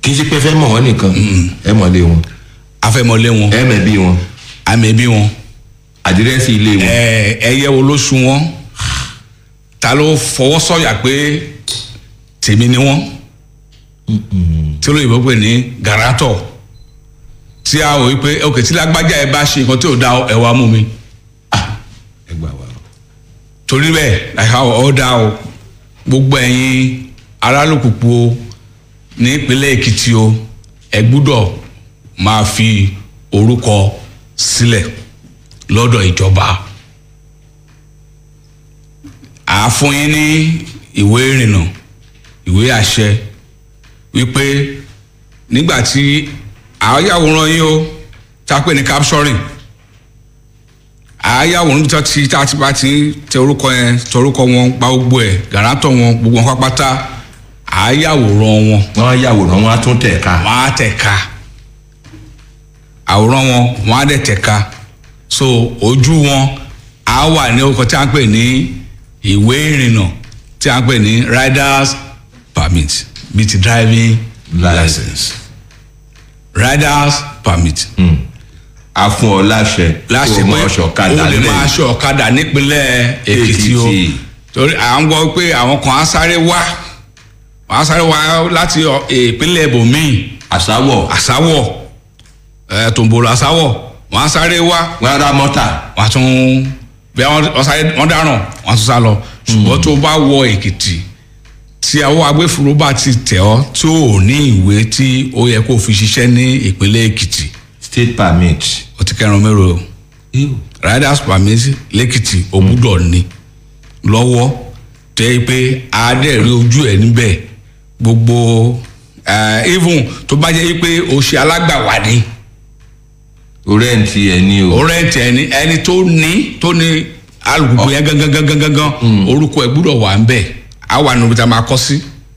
kì í ṣe pé ẹ fẹ́ mọ̀ wọ́n nìkan ẹ mọ̀ lé wọn afẹ́mọlé wọn ẹ mẹ̀ bí wọn àmẹ́bí wọn àdírẹ́sì ilé wọn ẹ ẹyẹ wo ló sun wọn ta ló fọwọ́ sọ̀yà pé tèmi ni wọ́n tí olóyìnbó pè ní garanto tí a wò wípé ok tí lágbájá ẹ bá ṣe nǹkan tí ò dá ẹ wá mú mi ẹ gbà wá torí bẹ́ẹ̀ láìka ọ̀ dá o gbogbo ẹ̀yin arálòkùkù o ní ìpínlẹ̀ èkìtì o ẹ gbúdọ̀ máa fi orúkọ sílẹ̀ lọ́dọ̀ ìjọba àáfún yín ní ìwé ìrìnnà ìwé àṣẹ wípé nígbà tí àyàwòrán yín o tá a pè ní capturing àyàwòrán tó ti tá a ti bá ti tẹ orúkọ yẹn tẹ orúkọ wọn gba gbogbo ẹ gàràtọ̀ wọn gbogbo wọn pápátá àyàwòrán wọn wọn á yàwòrán wọn á tún tẹ̀ ká wọn á tẹ̀ ká àwòrán wọn wọn á dẹ̀ tẹ̀ ká so ojú wọn á wà ní orúkọ tí a ń pè ní ìwé ìrìnnà tí a ń pè ní riders permit bíi ti driving license riders permit a fún ọ láṣẹ láṣẹ kó o pé mọ ṣọ̀kadà o lè máa lẹ́yìn. ṣe ọ̀kadà nípínlẹ̀ èkìtì o Èkìtì. torí à ń gbọ́ pé àwọn kan á sáré wá wọ́n á sáré wá láti ọ- ìpínlẹ̀ ibòmíì àsáwọ̀ àsáwọ̀ ẹ̀ tòǹbòrò àsáwọ̀ wọ́n á sáré wá wọn á ra mọ́tà wọ́n á tún bí wọ́n wọ́n sáré wọ́n dáràn wọ́n á tún sá lọ ṣùgbọ́n tó bá wọ èkìtì tí àwọn agbófinró bá ti tẹ̀ ọ́ tí ò ní ìwé tí ó yẹ kó fi ṣiṣẹ́ ní ìpínlẹ̀ èkìtì state permit. ó ti kẹrin mẹ́rọ o riders permit lẹ́kìtì ògbúdọ̀ ni lọ́wọ́ tẹ́ pé adẹ́rẹ́ ojú ẹ̀ níbẹ̀ gbogbo eh, even tó bá jẹ́ pé o ṣe alágbàwá ni o rẹ́ǹtì ẹ̀ ní o. o rẹ́ǹtì ẹni ẹni tó ní tó ní alùpùpù yẹn gangan gangan gangan orúkọ ẹ̀ gbúdọ̀ wà ń bẹ̀ á wà nínú ibi tá a máa kọ́ sí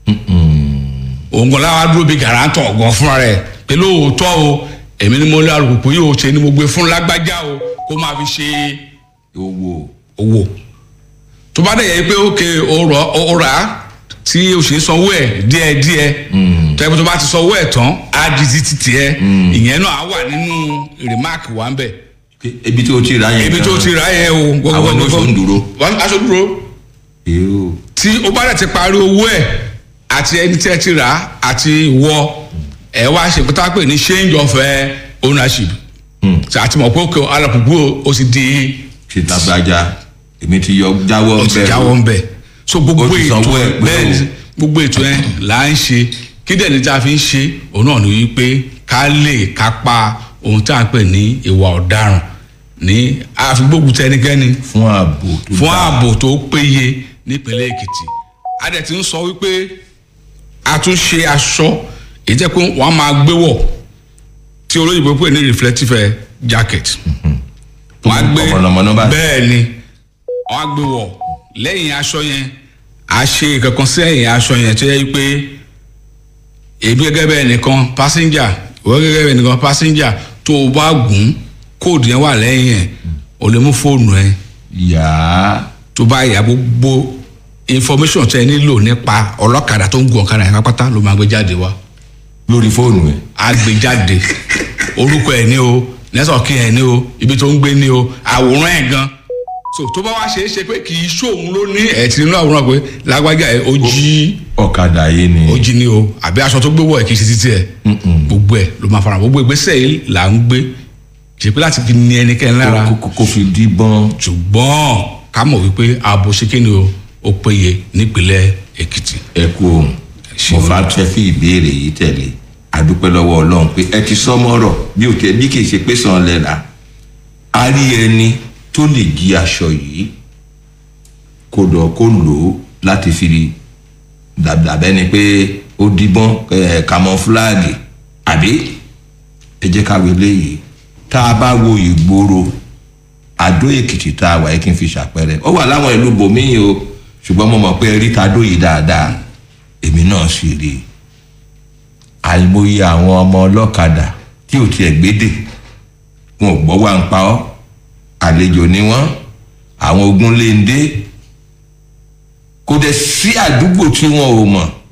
òun kan láwa dúró bíi gàrántọ̀ gan fúnra rẹ̀ pé lóòótọ́ o èmi ni mo lé alùpùpù yìí o ṣe ni mo gbé fún lágbájá o kó máa fi ṣe owó owó tó bá dẹ̀ yẹ pé òkè ó rà á tí o ṣe ń sanwó ẹ̀ díẹ̀díẹ̀ tẹ́gbẹ́ tó bá ti sanwó ẹ̀ tán á di títí tiẹ̀ ìyẹn náà á wà nínú rìmáàkì wa ń bẹ̀ ibi tí o ti rà yẹn ibi tó ti rà yẹn o Àwọn ló ṣó ń dúró. Wọ́n- aṣọ dúró yóò tí o bá dẹ̀ ti parí owó ẹ̀ àti ẹni tí ẹ ti rà á àti ìwọ ẹ wá ṣe pété pé ní change of eh, ownership ṣe àti mọ̀ pé òkè alùpùpù o sì di ṣe tàgbàjà èmi ti yọ jáwọ́ o ti bẹ́ẹ̀ jáwọ́ ń bẹ̀ so gbogbo O ti ètò sanwó ẹ̀ ẹ pé bẹ́ẹ̀ ni o- gbogbo ètò ẹ là ń ṣe kí dẹ̀ ní tí a fi ń ṣe òun náà ni wípé ká lè kápá ohun tí a ń pè ní ìwà ọ̀daràn ní àfigbógun tẹnikẹ́ni fún ààbò tó fún dáa. ààbò tó péye nípínlẹ̀ èkìtì a dẹ̀ ti ń sọ wípé a tún ṣe aṣọ èyí jẹ́ pé wọ́n á máa gbé wọ̀ tí olóyìnbó pè ní reflective eh, jacket wọ́n á gbé Mọ̀nàmọ́ná báyìí. bẹ́ẹ̀ ni wọ́n á gbé wọ̀ lẹ́yìn aṣọ yẹn a ṣe kankan sí ẹ̀yìn aṣọ yẹn tó yẹ pé èmi gẹ́gẹ́ bẹ́ẹ̀ nìkan passenger ìwọ gẹ́gẹ́ bẹ́ẹ̀ nìkan passenger tó o bá gùn kóòdù yẹn wà lẹ́yìn ẹ̀ o lè mú fóònù ẹ̀ yàá tó bá yà gbogbo information tẹ nílò nípa ọlọ́kadà tó ń gun ọ̀kadà yẹn pátá ló máa gbé jáde wá lórí fóònù ẹ á gbé jáde orúkọ ẹ̀ ní o nẹ́sọ̀kì ẹ̀ ní o ibi tó ń gbé ní o àwòrán ẹ̀ gan so tó bá wá ṣe é ṣe pé kì í ṣòun ló ní ẹ̀ tí nínú àwòrán pé lágbájá ẹ̀ ó jí ọ̀kadà yìí ni ó jí ní o àbí aṣọ tó gbé wọ̀ ẹ̀ kì í ṣe títí ẹ̀ gbogbo ẹ̀ ló máa fara gbogbo ìgbésẹ̀ yìí là ń gbé kì í ṣe pé láti fi ní ẹnikẹ́ni lára Kó- kó- kó fi díbọ́n ṣùgbọ́n ká mọ̀ wípé ààbò ṣe kí ni o ó péye nípínlẹ̀ èkìtì. ẹ kú ohun mo fa fẹ́ fi ìbéèrè yìí tẹ̀lé adúpẹ́ lọ́wọ́ ọlọ́run pé ẹ ti sọ́mọ́rọ̀ bí o tẹ bí kì í ṣe pé sàn lẹ́la a rí ẹni tó lè jí aṣọ yìí kó lọ kó lò ó láti fi dàbẹ́ ni pé ó díbọ́n ẹ̀ kamọ́fúláàgì àbí ẹ jẹ́ ká wọlé yìí tá a bá wo ìgboro àdó èkìtì tá a wà yìí kí n fi ṣàpẹẹrẹ ó wà láwọn ìlú bòmíì o ṣùgbọ́n mo mọ̀ pé rí tadó yìí dáadáa èmi náà sì rí i àìmọye àwọn ọmọ ọlọ́kadà tí ò tiẹ̀ gbédè wọn ò gbọ́ wá ń pa ọ́ àlejò ni wọ́n àwọn ogun lè ń dé kò dẹ̀ sí àdúgbò tí wọn ò mọ̀